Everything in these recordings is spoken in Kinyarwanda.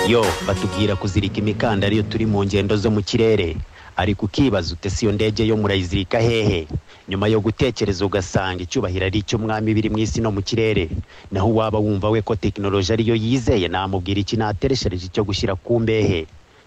yo batubwira kuzirika imikandara iyo turi mu ngendo zo mu kirere ariko ukibaza ute si iyo ndege yo murayizirika hehe nyuma yo gutekereza ugasanga icyubahiro ari icy'umwami biri mu isi no mu kirere naho waba wumva we ko tekinoloji ariyo yizeye namubwira iki natereshereje icyo gushyira ku mbehe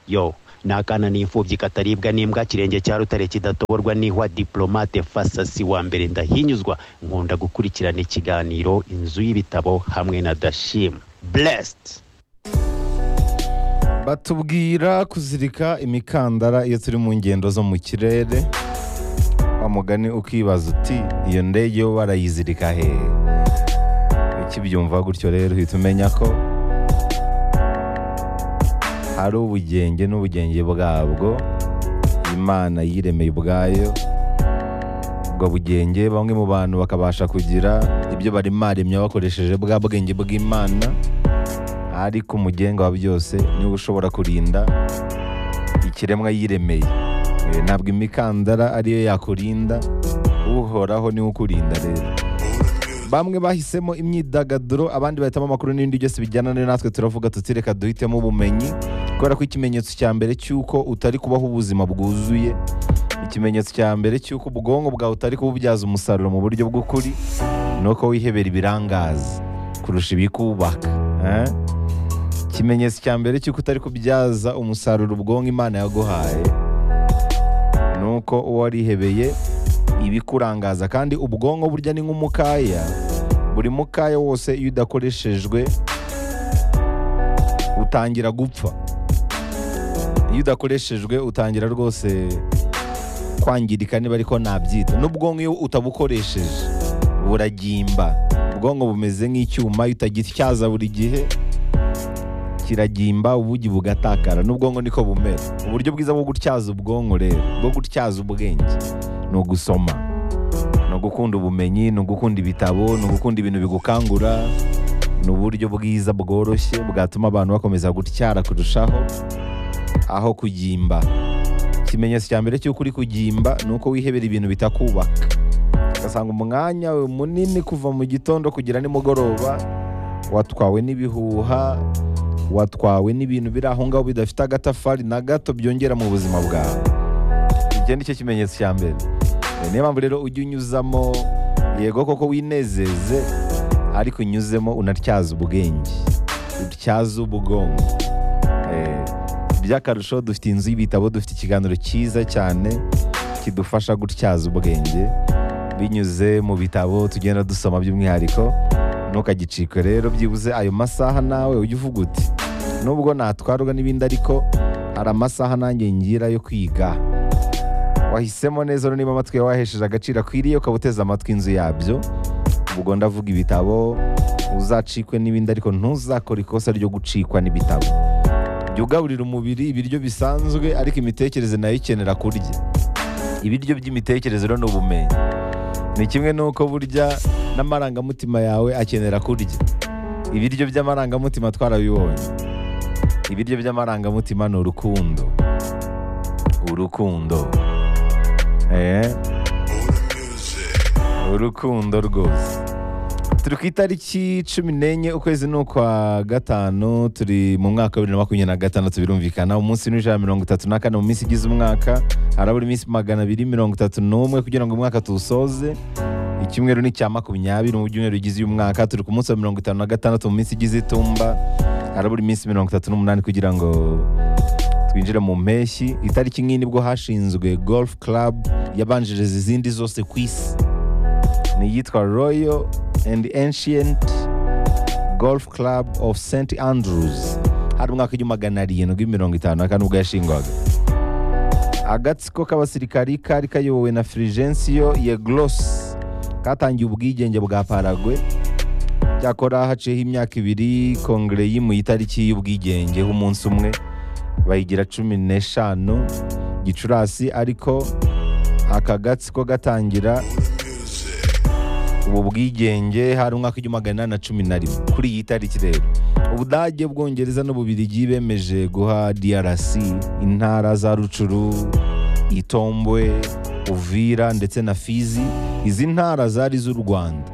yo ni akana n'imfubyi kataribwa n'imbwa kirenge cya rutare kidatoborwa n'ihwa diplomate fasasi wa mbere ndahinyuzwa nkunda gukurikirana ikiganiro inzu y'ibitabo hamwe na dashim blessed batubwira kuzirika imikandara iyo turi mu ngendo zo mu kirere wa mugani ukibaza uti iyo ndege yo barayizirika hehe ukibyumva gutyo rero uhita umenya ko ari ubugenge n'ubugenge bwabwo imana yiremeye ubwayo ubwo bugenge bamwe mu bantu bakabasha kugira ibyo barimaremye bakoresheje bwa bwenge bw'imana ariko umugenga wa byose niwe ushobora kurinda ikiremwa yiremeye Eh, ntabwo imikandara ariyo yakurinda uhoraho niwe ukurinda rero bamwe bahisemo imyidagaduro abandi bahitamo amakuru n'ibindi byose bijyana na natwe turavuga tuti reka duhitemo ubumenyi kubera ko ikimenyetso cya mbere cy'uko utari kubaho ubuzima bwuzuye ikimenyetso cya mbere cy'uko ubwonko bwawe utari kububyaza umusaruro mu buryo bw'ukuri ni uko wihebera ibirangaza kurusha ibikubaka eh? ikimenyetso cya mbere cy'uko utari kubyaza umusaruro ubwonko imana yaguhaye ni uko uba warihebeye ibikurangaza kandi ubwonko burya ni nk'umukaya buri mukaya wose iyo udakoreshejwe utangira gupfa iyo udakoreshejwe utangira rwose kwangirika niba ariko nabyita n'ubwonko iyo utabukoresheje buragimba ubwonko bumeze nk'icyuma iyo utagityaza buri gihe kiragimba ubugi bugatakara n'ubwonko niko bumera uburyo bwiza bwo gutyaza ubwonko rero bwo gutyaza ubwenge ni ugusoma ni ugukunda ubumenyi ni ugukunda ibitabo ni ugukunda ibintu bigukangura ni uburyo bwiza bworoshye bwatuma abantu bakomeza gutyara kurushaho aho kugimba ikimenyetso cya mbere cy'uko uri kugimba ni uko wihebera ibintu bitakubaka ugasanga umwanya wawe munini kuva mu gitondo kugera nimugoroba watwawe n'ibihuha watwawe n'ibintu biri aho ngaho bidafite agatafari na gato byongera mu buzima bwawe icyo ni cyo kimenyetso cya mbere Eh, niyo mpamvu rero ujye unyuzamo yego koko winezeze ariko unyuzemo unatyaza ubwenge utyaza ubwonko Eh, by'akarusho dufite inzu y'ibitabo dufite ikiganiro cyiza cyane kidufasha gutyaza ubwenge binyuze mu bitabo tugenda dusoma by'umwihariko ntukagicikwe rero byibuze ayo masaha nawe ujye uvuga uti nubwo natwarwa n'ibindi ariko hari amasaha nanjye ngira yo kwiga wahisemo neza niba amatwi yawe wahesheje agaciro akwiriye ukaba uteze amatwi inzu yabyo ubwo ndavuga ibitabo uzacikwe n'ibindi ariko ntuzakore ikosa ryo gucikwa n'ibitabo jya ugaburira umubiri ibiryo bisanzwe ariko imitekerereze nayo ikenera kurya ibiryo by'imitekerereze rero ni ubumenyi ni kimwe n'uko burya n'amarangamutima yawe akenera kurya ibiryo by'amarangamutima twarabibonye ibiryo by'amarangamutima ni urukundo urukundo eh? urukundo rwose turi ku itariki cumi n'enye ukwezi ni ukwa gatanu turi mu mwaka wa bibiri na makumyabiri na gatandatu birumvikana umunsi n'ijana mirongo itatu na kane mu minsi igize umwaka harabura iminsi magana abiri mirongo itatu n'umwe kugira ngo umwaka tuwusoze icyumweru ni icya makumyabiri mu byumweru bigize uyu mwaka turi ku munsi wa mirongo itanu na gatandatu mu minsi igize itumba harabura iminsi mirongo itatu n'umunani kugira ngo twinjire mu mpeshyi itariki nk'iyi nibwo hashinzwe golf club yabanjiriza izindi zose ku isi ni iyitwa royal and ancient golf club of st andrews hari umwaka w'igihumbi magana arindwi mirongo itanu na kane ubwo yashingwaga agatsiko k'abasirikari kari kayobowe na firigensiyo yeglose katangiye ubwigenge bwa paragwe cyakora haciyeho imyaka ibiri kongere yimuye itariki y'ubwigenge h'umunsi umwe bayigira cumi n'eshanu gicurasi ariko aka gatsiko gatangira ubu bwigenge hari umwaka w'igihumbi magana inani na cumi na rimwe kuri iyi tariki rero ubudage bwongereza n'ububirigi bemeje guha drc intara za rucuru itombwe uvira ndetse na fizi izi ntara zari iz'u rwanda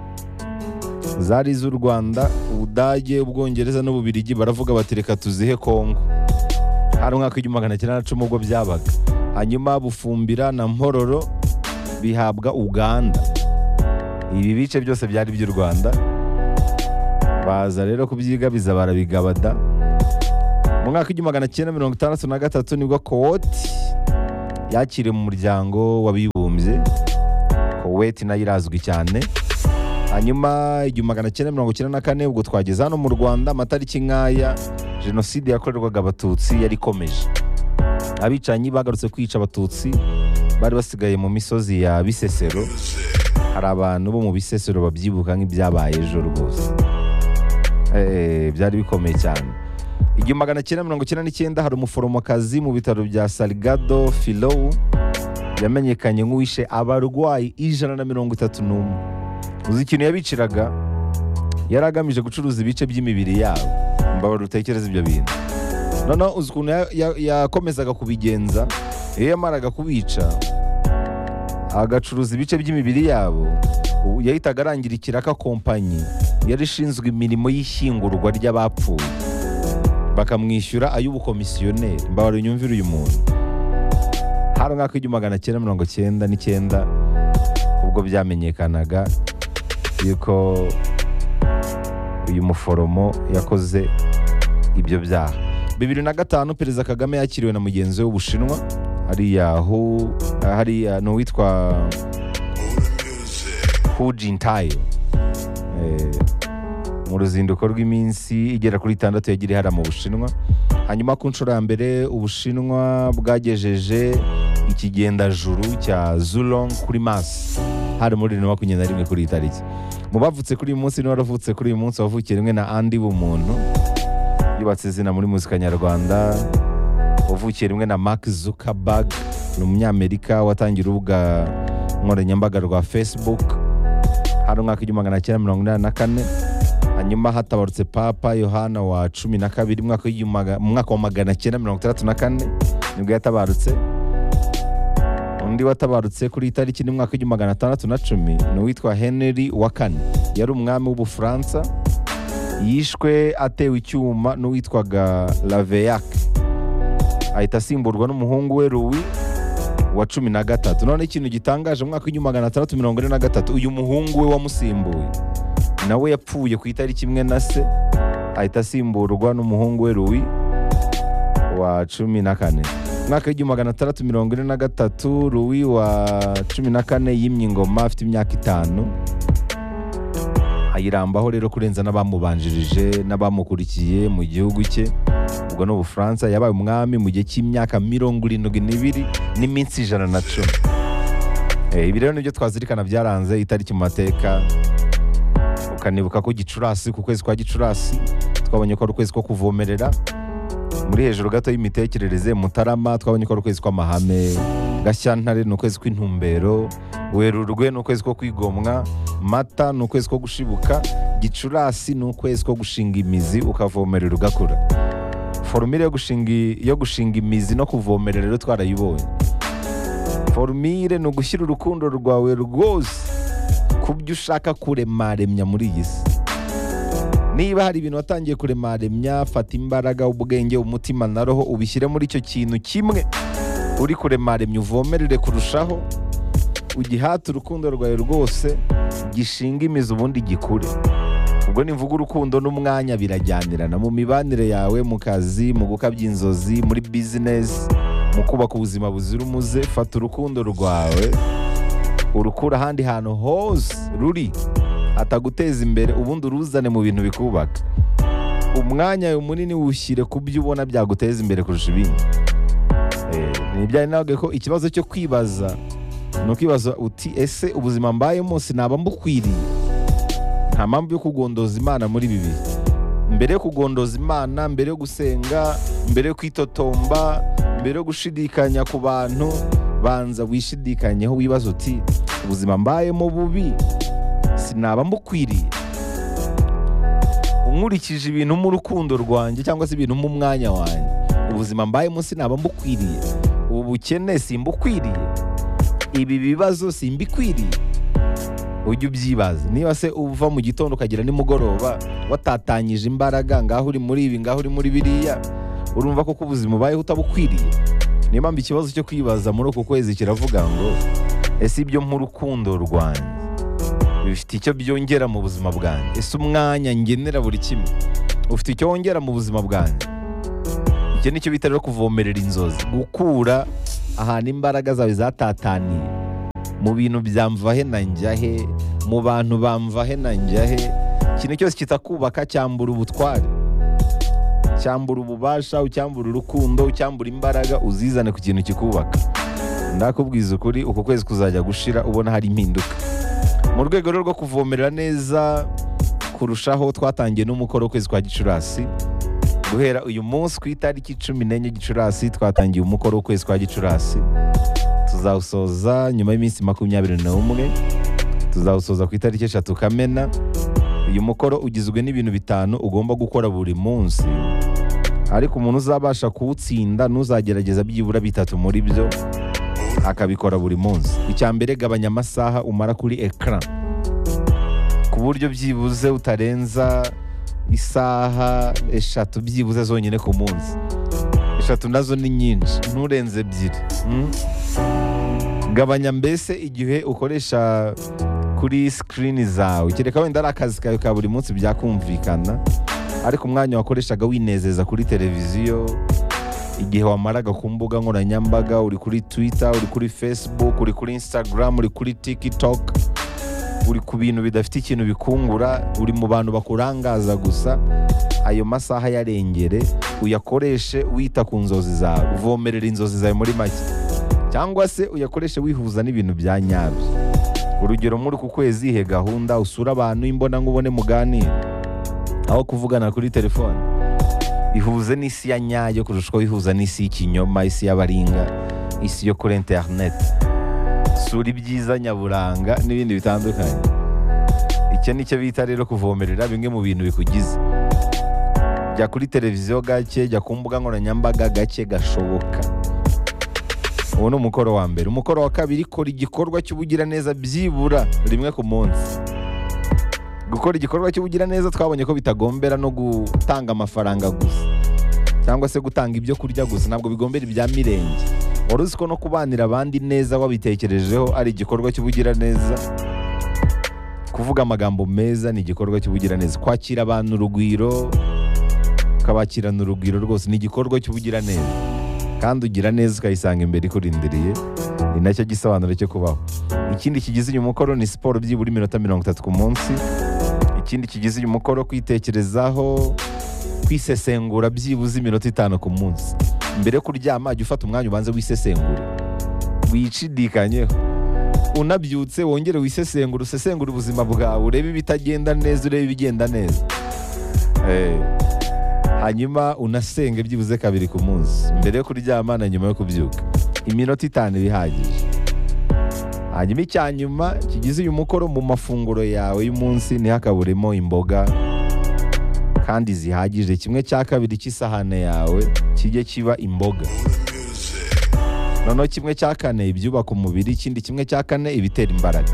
zari iz'u rwanda ubu ubudage ubwongereza n'ububirigi baravuga bati reka tuzihe kongo hari umwaka w'igihumbi magana cyenda na cumi ubwo byabaga hanyuma bufumbira na mpororo bihabwa uganda ibi bice byose byari iby'u rwanda baza rero kubyigabiza barabigabada mu mwaka w'igihumbi magana cyenda mirongo itandatu na gatatu nibwo kowoti yakiriwe mu muryango w'abibumbye koweti nayo irazwi cyane hanyuma igihumbi magana cyenda mirongo icyenda na kane ubwo twageze hano mu rwanda amatariki nk'aya jenoside yakorerwaga abatutsi yari ikomeje abicanyi bagarutse kwica abatutsi bari basigaye mu misozi ya bisesero hari abantu bo mu bisesero babyibuka nk'ibyabaye ejo rwose Eh, byari bikomeye cyane igihumbi magana cyenda mirongo icyenda n'icyenda hari umuforomokazi mu bitaro bya salgado filowu yamenyekanye nk'uwishe abarwayi ijana na mirongo itatu n'umwe uzi ikintu yabiciraga yari agamije gucuruza ibice by'imibiri yabo mbabara utekereza ibyo bintu noneho uzi ukuntu ya- ya- yakomezaga kubigenza iyo yamaraga kubica agacuruza ibice by'imibiri yabo ubu yahitaga arangira ikiraka kompanyi yari ishinzwe imirimo y'ishyingurwa ry'abapfuye bakamwishyura ay'ubukomisiyoneri mbabara unyumvire uyu muntu hari umwaka w'igihumbi magana cyenda mirongo cyenda n'icyenda ubwo byamenyekanaga yuko uyu muforomo yakoze ibyo byaha bibiri na gatanu perezida kagame yakiriwe na mugenzi we w'ubushinwa hariya hu hariya ni uwitwa hu jintayo Eh, mu ruzinduko rw'iminsi igera kuri itandatu yagiriye hariya mu bushinwa hanyuma ku nshuro ya mbere ubushinwa bwagejeje ikigendajuru cya zulong kuri mars hari muri bibiri na makumyabiri na rimwe kuri iyi tariki mu bavutse kuri uyu munsi niba waravutse kuri uyu munsi wavukiye rimwe na andi bumuntu yubatse izina muri muzika nyarwanda wavukiye rimwe na mark zuckerberg ni umunyamerika watangiye urubuga nkoranyambaga rwa facebook hari umwaka w'igihumbi magana cyenda mirongo inani na kane hanyuma hatabarutse papa yohana wa cumi na kabiri umwaka w'igihumbi maga- mu mwaka wa magana cyenda mirongo itandatu na kane nibwo yatabarutse undi watabarutse kuri iyi tariki ni mu mwaka w'igihumbi magana atandatu na cumi ni uwitwa henry wa kane yari umwami w'ubufaransa yishwe atewe icyuma n'uwitwaga laveyac ahita asimburwa n'umuhungu we ruwi wa cumi na gatatu none ikintu gitangaje mu mwaka w'igihumbi magana atandatu mirongo ine na gatatu uyu muhungu we wamusimbuye nawe yapfuye ku itariki imwe na se ahita asimburwa n'umuhungu we ruwi wa cumi na kane Mu mwaka w'igihumbi magana atandatu mirongo ine na gatatu ruwi wa cumi na kane yimye ingoma afite imyaka itanu ayirambaho rero kurenza n'abamubanjirije n'abamukurikiye mu gihugu cye ubwo ni ubufaransa yabaye umwami mu gihe cy'imyaka mirongo irindwi n'ibiri n'iminsi ijana na cumi Eh, ibi rero nibyo twazirikana byaranze itariki mu mateka ukanibuka ko gicurasi ku kwezi kwa gicurasi twabonye ko ari ukwezi ko kuvomerera muri hejuru gato y'imitekerereze mutarama twabonye ko ari ukwezi kw'amahame gashyantare ni ukwezi kw'intumbero werurwe ni ukwezi ko kwigomwa mata ni ukwezi ko gushibuka gicurasi ni ukwezi ko gushinga imizi ukavomerera ugakura forumire yo gushinga yo gushinga imizi no kuvomerera rero twarayibonye forumire ni ugushyira urukundo rwawe rwose ku byo ushaka kuremaremya muri iyi si niba hari ibintu watangiye kuremaremya fata imbaraga ubwenge umutima na roho ubishyire muri icyo kintu kimwe uri kuremaremya uvomerere kurushaho ugihate urukundo rwawe rwose gishinga imizi ubundi gikure ubwo nimvuga urukundo n'umwanya birajyanirana mu mibanire yawe mu kazi mu gukabya inzozi muri bizinesi mu kubaka ubuzima buzira umuze fata urukundo rwawe urukura ahandi hantu hose ruri ataguteza imbere ubundi uruzane mu bintu bikubaka umwanya wawe munini wushyire ku byo ubona byaguteza imbere kurusha ibindi Eh, ni ibyawe nawe ko ikibazo cyo kwibaza ni ukwibaza uti ese ubuzima mbayemo sinaba mbukwiriye nta mpamvu yo kugondoza imana muri ibi bihe mbere yo kugondoza imana mbere yo gusenga mbere yo kwitotomba mbere yo gushidikanya ku bantu banza wishidikanyeho wibaza uti ubuzima mbayemo bubi sinaba mbukwiriye unkurikije ibintu mu rukundo rwanjye cyangwa se ibintu mu mwanya wanjye ubuzima mbayemo sinaba mbukwiriye ubu bukene simbukwiriye ibi bibazo simbikwiriye ujye ubyibaza niba se uva mu gitondo ukagira nimugoroba watatanyije imbaraga ngaho uri muri ibi ngaho uri muri biriya urumva koko ubuzima ubayeho utabukwiriye niyo mpamvu ikibazo cyo kwibaza muri uku kwezi kiravuga ngo ese ibyo nk'urukundo rwanjye bifite icyo byongera mu buzima bwanjye ese umwanya ngenera buri kimwe ufite icyo wongera mu buzima bwanjye icyo ni cyo bita rero kuvomerera inzozi gukura ahantu imbaraga zawe zatataniye mu bintu byamvahe na njyahe mu bantu bamvahe na njyahe ikintu cyose kitakubaka cyambura ubutware cyambura ububasha ucyambura urukundo ucyambura imbaraga uzizane ku kintu kikubaka ndakubwiza ukuri uku kwezi kuzajya gushira ubona hari impinduka mu rwego rero rwo kuvomerera neza kurushaho twatangiye n'umukoro w'ukwezi kwa gicurasi guhera uyu munsi ku itariki cumi n'enye gicurasi twatangiye umukoro w'ukwezi kwa gicurasi tuzawusoza nyuma y'iminsi makumyabiri n'umwe tuzawusoza ku itariki eshatu kamena uyu mukoro ugizwe n'ibintu bitanu ugomba gukora buri munsi ariko umuntu uzabasha kuwutsinda n'uzagerageza byibura bitatu muri byo akabikora buri munsi icya mbere gabanya amasaha umara kuri ekara ku buryo byibuze utarenza isaha eshatu byibuze zonyine ku munsi eshatu nazo ni nyinshi nturenze ebyiri mm? gabanya mbese igihe ukoresha kuri sikirini zawe kereka wenda ari akazi kawe ka buri munsi byakumvikana ariko umwanya wakoreshaga winezeza kuri televiziyo igihe wamaraga ku mbuga nkoranyambaga uri kuri twita uri kuri facebook uri kuri instagram uri kuri tiktok uri ku bintu bidafite ikintu bikungura uri mu bantu bakurangaza gusa ayo masaha yarengere uyakoreshe wita ku nzozi zawe uvomerera inzozi zawe muri make cyangwa se uyakoreshe wihuza n'ibintu bya nyabyo urugero muri uku kwezi ihe gahunda usura abantu imbonankubone muganira aho kuvugana kuri telefone ihuze n'isi ya nyayo kurusha uko wihuza n'isi y'ikinyoma isi y'abaringa isi yo kuri interineti sura ibyiza nyaburanga n'ibindi bitandukanye icyo ni cyo bita rero kuvomerera bimwe mu bintu bikugize jya kuri televiziyo gake jya ku mbuga nkoranyambaga gake gashoboka uwo ni umukoro wa mbere umukoro wa kabiri kora igikorwa cy'ubugiraneza byibura rimwe ku munsi gukora igikorwa cy'ubugiraneza twabonye ko bitagombera no gutanga amafaranga gusa cyangwa se gutanga ibyo kurya gusa ntabwo bigombera ibya mirenge wari uzi ko no kubanira abandi neza wabitekerejeho ari igikorwa cy'ubugiraneza kuvuga amagambo meza ni igikorwa cy'ubugiraneza kwakira abantu urugwiro ukabakirana urugwiro rwose ni igikorwa cy'ubugiraneza kandi ugira neza ukayisanga imbere ikurindiriye ni nacyo gisobanuro cyo kubaho ikindi kigize uyu mukoro ni siporo byibura iminota mirongo itatu ku munsi ikindi kigize uyu mukoro kwitekerezaho kwisesengura byibuze iminota itanu ku munsi mbere yo kuryama jya ufata umwanya ubanze wisesengure wicishidikanyeho unabyutse wongere wisesengure usesengure ubuzima bwawe urebe ibitagenda neza urebe ibigenda neza Eh, hanyuma unasenge byibuze kabiri ku munsi mbere yo kuryama na nyuma yo kubyuka iminota itanu iba ihagije hanyuma icya nyuma kigize uyu mukoro mu mafunguro yawe y'umunsi ntihakaburemo imboga kandi zihagije kimwe cya kabiri cy'isahane yawe kijye kiba imboga noneho kimwe cya kane ibyubaka umubiri ikindi kimwe cya kane ibitera imbaraga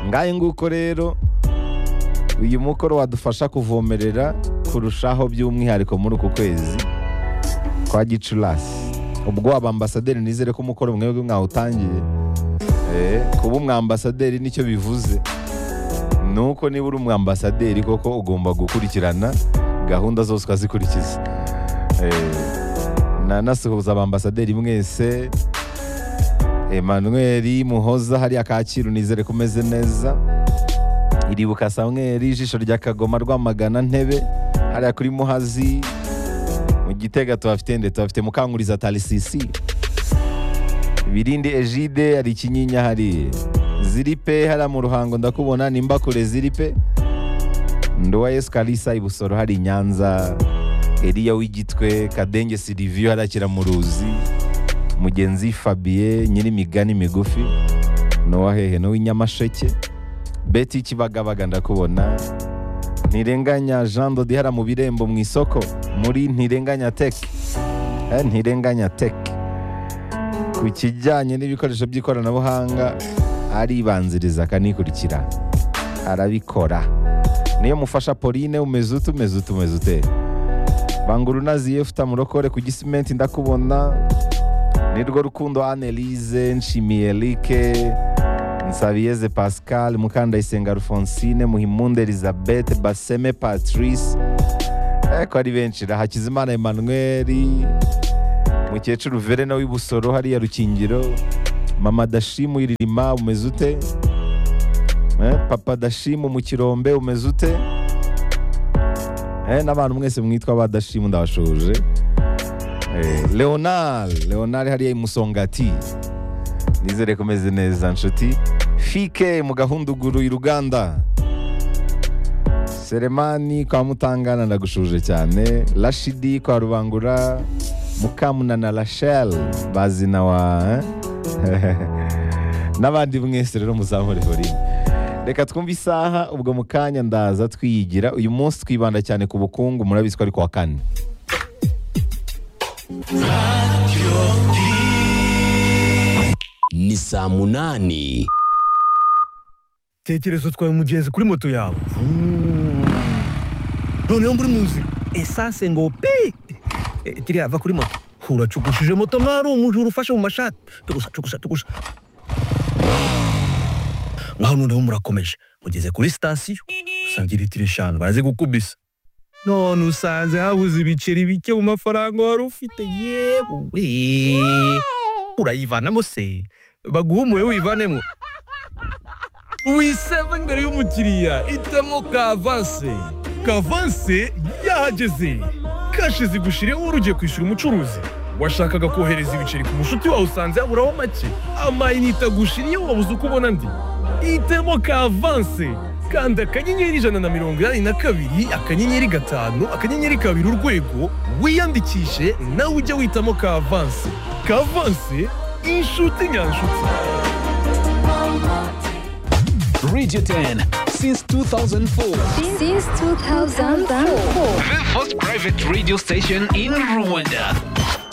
ngahe nguko rero uyu mukoro wadufasha kuvomerera kurushaho by'umwihariko muri uku kwezi kwa gicurasi ubwo waba ambasaderi nizere ko umukoro mwebwe mwawutangiye Eh, kuba umwambasaderi nicyo bivuze nuko niba uri umwambasaderi koko ugomba gukurikirana gahunda zose ukazikurikiza Eh, nanasuhuza abambasaderi mwese Emmanuel Muhoza hariya Kacyiru nizere ko umeze neza iribuka Samuel ijisho rya Kagoma rwamagana ntebe hariya kuri Muhazi mu Gitega tuhafite nde tuhafite Mukanguriza Talisisi Birindi Ejide hari ikinyinya hari Ziripe hariya mu ruhango ndakubona nimba kure Ziripe Ndowa Yesu Kalisa i Busoro hari i Nyanza Eliya w'igitwe Kadenge Silivio hariya Kiramuruzi Mugenzi Fabien nyiri imigani migufi Nowa hehe n'uw'i Nyamasheke Betty Kibagabaga ndakubona Ntirenganya Jean Dodi hariya mu birembo mu isoko muri Ntirenganya Tech Eh, Ntirenganya Tech ku kijyanye n'ibikoresho by'ikoranabuhanga aribanziriza akanikurikira arabikora niyo mufasha pauline umeze ute umeze ute umeze ute bangura unaziye ufite amurokore ku gisimenti ndakubona nirwo rukundo anelize nshimiye rike nsabiyeze pascal mukandayisenga alphonsine muhimunde elizabeth baseme patrice ariko ari benshi na hakizimana emmanuel mukecuru verena w'ibusoro hariya rukingiro mama dashimu iririma umeze ute Eh, papa dashimu mu kirombe umeze ute Eh, n'abantu mwese mwitwa ba dashimu ndabashoje Eh, leonard leonard hariya imusongati nizere ko umeze neza nshuti fike mu gahunduguru i ruganda seremani kwa mutangana ndagushuje cyane rashidi kwa rubangura mukamunana rachel bazina wa eh? n'abandi mwese rero muzamure horini reka twumve isaha ubwo mu kanya ndaza twiyigira uyu munsi twibanda cyane ku bukungu murabiziko ari ku wa kane ni saa munani tekereza utwaye umugenzi kuri moto yawe noneho muri mu nzira esanse ngo pi Eh, kiriya va kuri moto uracukushije moto nk'aho ari umujura ufashe mu mashati tugusa tugusa tugusa ngaho noneho murakomeje mugeze kuri sitasiyo usanga litiro eshanu barazigukubisa none usanze habuze ibiceri bike mu mafaranga wari ufite yewe urayivanamo se baguha umuwe wivanemo wiseva imbere y'umukiriya itemo kavanse kavanse yahageze kashi zigushiriyeho urugiye kwishyura umucuruzi washakaga kohereza ibiceri ku mushuti wawe usanze yaburaho make amayinite agushiriyeho wabuze uko ubona andi itemo kavanse kanda akanyenyeri ijana na mirongo inani na kabiri akanyenyeri gatanu akanyenyeri kabiri urwego wiyandikishe nawe ujye witamo kavanse kavanse inshuti nyanshuti Radio 10 since 2004. Since 2004. The first private radio station in Rwanda.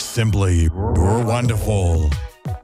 Simply, you're wonderful.